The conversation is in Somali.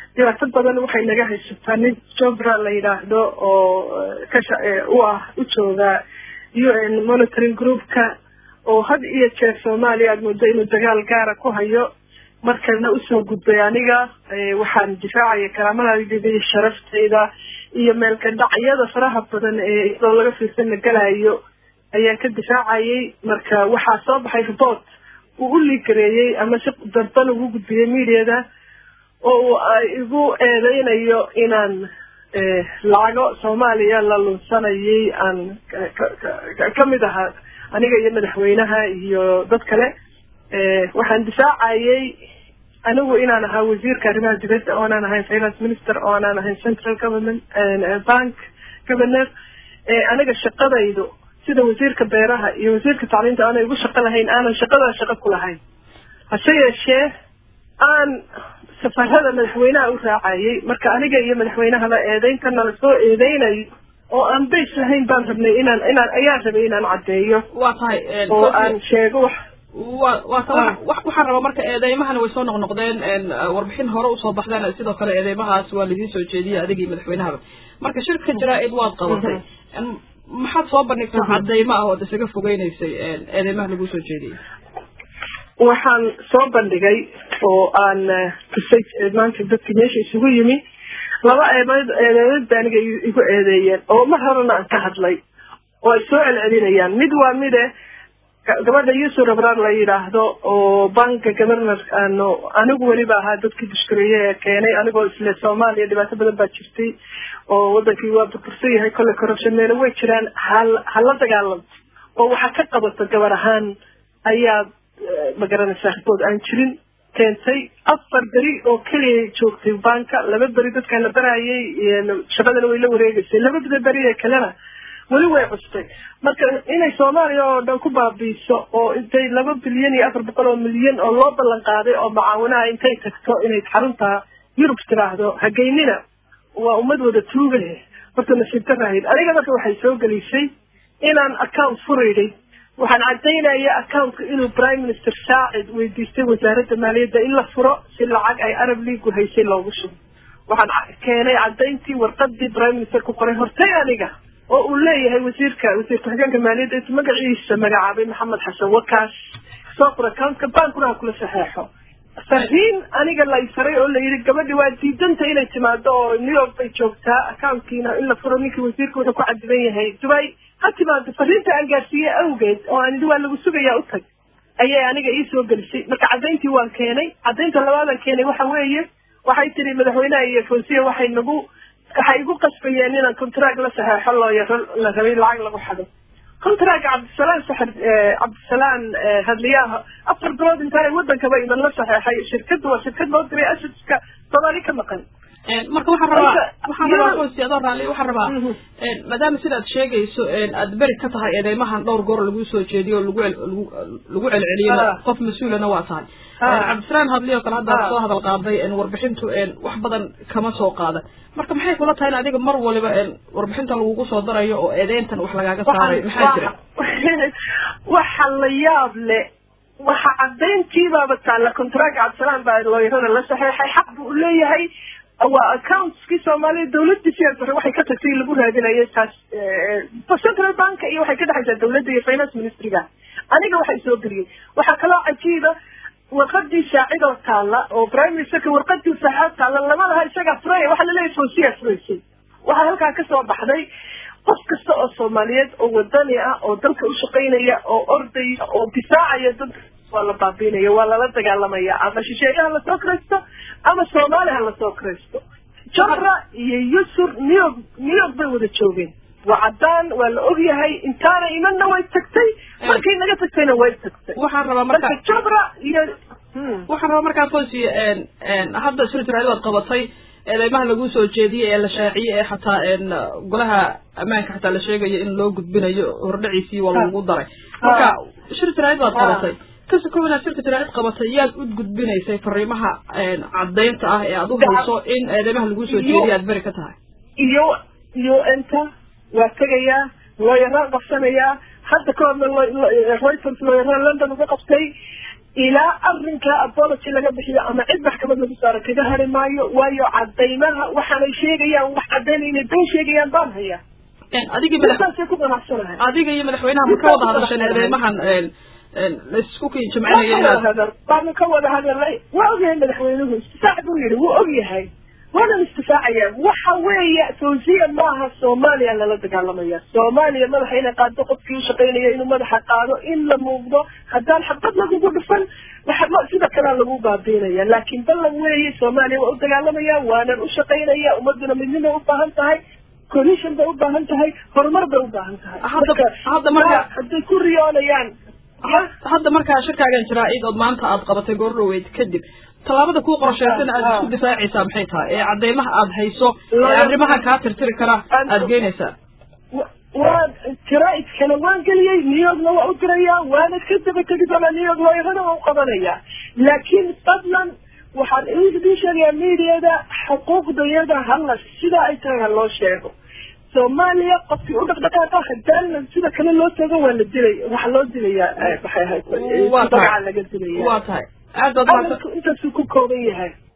dhibaato badan waxay naga haysataa nin jobra la yidhaahdo oo kasha u ah u jooga u n monitoring groupka oo had iyo jeer soomaaliya aad moodo inuu dagaal gaara ku hayo markana usoo gudbay aniga waxaan difaacaya karaamadaydida iyo sharaftayda iyo meelkadhacyada faraha badan ee iyadoo laga fiirsan la galayo ayaan ka difaacayay marka waxaa soo baxay report uu u ligareeyey ama si darban ugu gudbiyey mediada oo igu eedeynayo inaan lacago soomaaliya la lunsanayay aan kamid ahaa aniga iyo madaxweynaha iyo dad kale waxaan difaacayay anigu inaan ahaa wasiirka arrimaha dibadda oonaan ahayn finance minister oonaan ahayn central government bank governor aniga shaqadaydu sida wasiirka beeraha iyo wasiirka tacliinta aanay ugu shaqo lahayn aanan shaqadaa shaqo ku lahayn hase yeeshee aan safarada madaxweynaha u raacayay marka aniga iyo madaxweynahaba eedeyntana lasoo eedeynayo oo aan bays lahayn baan rabnay inaan inaan ayaan rabay inaan caddeeyo waa tahay oo aan sheego wax wa waa ta waxaan rabaa marka eedeymahana way soo noqnoqdeen warbixin hore usoo baxdeen sidoo kale eedeymahaas waa laidiin soo jeediyay adigii madaxweynahaba marka shirka jaraa-id waad qabatay maxaad soo bandhigtaa cadeymo ah ood isaga fogeynaysay eedeymaha laguu soo jeediyey waxaan soo bandhigay oo aan tusay maanta dadki meesha isugu yimi laba eedeed eedeedad ba aniga igu eedeeyeen oo mar horena aan ka hadlay oo ay soo celcelinayaan mid waa mide gabadha yuusuf rabraar la yidhaahdo oo banka governor aanu anigu weliba ahaa dadkii dushkareeye ee keenay anigoo isle soomaaliya dhibaato badan baa jirtay oo wadankii waa burbursan yahay kolle corruption meelo way jiraan hal hala dagaalamto oo waxaa ka qabato gabar ahaan ayaa magaranaysaa ribood aan jirin keentay afar beri oo keliya joogtay banka laba beri dadkaan la barayay shaqadana way la wareegaysay labada beri ee kalena weli way custay marka inay soomaaliya oo dhan ku baabiiso oo intay laba bilyan iyo afar boqol oo milyan oo loo ballan qaaday oo macaawinaha intay tagto inay xarunta yurub tiraahdo hageynina waa ummad wada tuugale horta nasiib darahid aniga marka waxay soo gelisay inaan account furayday waxaan cadaynaya accountka inuu prime minister saacid weydiistay wasaaradda maaliyadda in la furo si lacag ay arab leagu haysay loogu shubo waxaan keenay cadayntii warqadii prime minister ku qoray hortay aniga oo uu leeyahay wasiirka wasiir ku-xigeenka maaliyadda intu magaciisa magacaabay maxamed xasan wakaas soo qor accountka bankuna ha kula saxeexo fariin aniga la faray oo la yidhi gabadhi waa diidanta inay timaado oo new york bay joogtaa accountkiina in la furo ninkii wasiirka wuxuu ku cadiban yahay dubay ha timaado fariinta aan gaarsiiyey awgeed oo aan idhi waa lagu sugayaa u tag ayay aniga ii soo gelisay marka caddayntii waan keenay caddaynta labaadaan keenay waxa weeye waxay tiri madaxweynaha iyo fonsiya waxay nagu waxay igu qasbayeen inaan contract la saxeexo looyaro la rabay lacag lagu xado contract cabdisalaan saxir cabdisalaan hadliyaha afar bilood intaanay wadankaba iman la saxeexay shirkadda waa shirkad loo diray asadka soomaali ka maqan marka waxaan rabaa waxaan rabaa qoysi adoo raalli waxaan rabaa maadaama sidaad sheegayso aad beri ka tahay eedeymahan dhowr goor lagu soo jeediyo o lagu lagu celceliyo qof mas-uulana waa tahay cabdisalaam hadli oo kale haddaad soo hadal qaaday warbixintu wax badan kama soo qaadan marka maxay kula tahay in adiga mar waliba warbixinta lagugu soo darayo oo eedeyntan wax lagaaga saaray maxaa jira waxa la yaab le waxa cadayntiibaaba taalla contract cabdisalaam baa looyarada la saxeexay xaq buu leeyahay waa accountskii soomaaliya dawladii siyaas bare waxay ka tagtay lagu raadinayo taas central bank iyo waxay ka dhexaysaa dawladda iyo finance ministryga aniga waxay soo geliyey waxaa kaloo cajiiba warqadii shaacidoo taalla oo prime ministerka warqadii saxaad taalla lama laha isagaa furay waxaa laleeyahay fonsiyaa furaysay waxaa halkaa kasoo baxday qof kasta oo soomaaliyeed oo wadani ah oo dalka ushaqaynaya oo ordaya oo difaacaya dadka waa la baabiinaya waa lala dagaalamaya ama shisheeye ha lasoo kiraysto ama soomaali ha lasoo kiraysto jabra iyo yusur new york new york bay wada joogeen waa caddaan waa la ogyahay intaana imanna way tagtay markay naga tagtayna way tagtay waxaan rabaa marka marka jabra iyo waxaan rabaa markaa qoysi hadda shirjiraad waad qabatay eedeymaha lagu soo jeediyey ee la shaaciyey ee xataa golaha ammaanka xataa la sheegayo in loo gudbinayo hordhaciisii waa lagu daray marka shir jiraad waad qabatay kasi kow inaad shirka jiraad qabatay yaad u gudbinaysay fariimaha caddaynta ah ee aad u hayso in eedeymaha lagu soo jeediye aad beri ka tahay iyo iyo inta waa tegayaa looyaraan qabsanayaa hadda ka horna reuters looyaraan london uga qabtay ilaa arrinka apology laga bixiyo ama cid maxkamad lagu saaro kaga hari maayo waayo cadaymaha waxaanay sheegayaan wax caddayn inay been sheegayaan baan hayaa adigii madax saasay ku ganacsanahay adiga iyo madaxweynaha ma ka wada hadasheen eedeymahan laisku kii jimcinaya inaad hadal baanu ka wada hadalnay waa ogyahay madaxweynuhu istifaac buu yidhi wuu ogyahay waanan istifaacaya waxa weeye fawziya maaha soomaaliya lala dagaalamaya soomaaliya madaxa inay qaado qofkii u shaqaynaya inuu madaxa qaado in la muuqdo haddaan xabad lagugu dhufan waxa sida kalea lagu baabiinaya laakiin ballan weeye soomaaliya waa u dagaalamaya waanan u shaqaynaya ummaduna midnimay u baahan tahay coalition bay u baahan tahay horumar bay u baahan tahay Hadda- hadda marka- hadday ku riyoonayaan hadda markaa shirkaagan jiraa id ood maanta aad qabatay goor dhaweyd kadib tallaabada kuu qorshaysan aad isku difaacaysaa maxay tahay ee cadeymaha aad hayso ee arrimaha kaa tirtiri kara aad geynaysaa waan jaraaidkana waan geliyey new yorkna waa u dirayaa waana ka daba tegi doonaa new york looyarana waa u qabanaya laakiin fadlan waxaan idin sheegayaa mediada xuquuqdayada hala sida ay tahay ha loo sheego soomaaliya qofkii u dhaqdhaqaaqa hadaan sida kale loo tago waa la dilay waxaa loo dilayaa maxay ahayd Waa tahay. magaca laga dilaya waa tahay aad baad mahadsan hadalku intaasuu ku kooban yahay